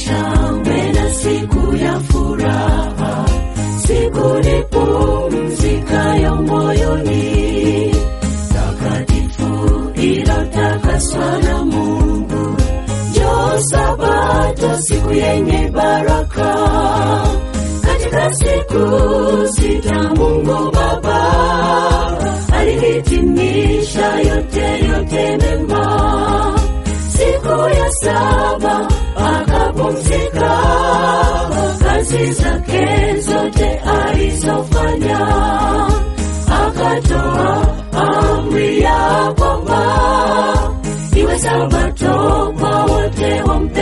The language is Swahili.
shangwe na siku ya furaha, siku ni pumzikayo moyoni, takatifu iliyotakaswa na Mungu. Njoo Sabato, siku yenye baraka. Katika siku sita Mungu Baba alihitimisha yote yote mema. Siku ya saba akapumzika, kazi zake zote alizofanya, akatoa amri ya kwamba iwe Sabato kwa wote wampe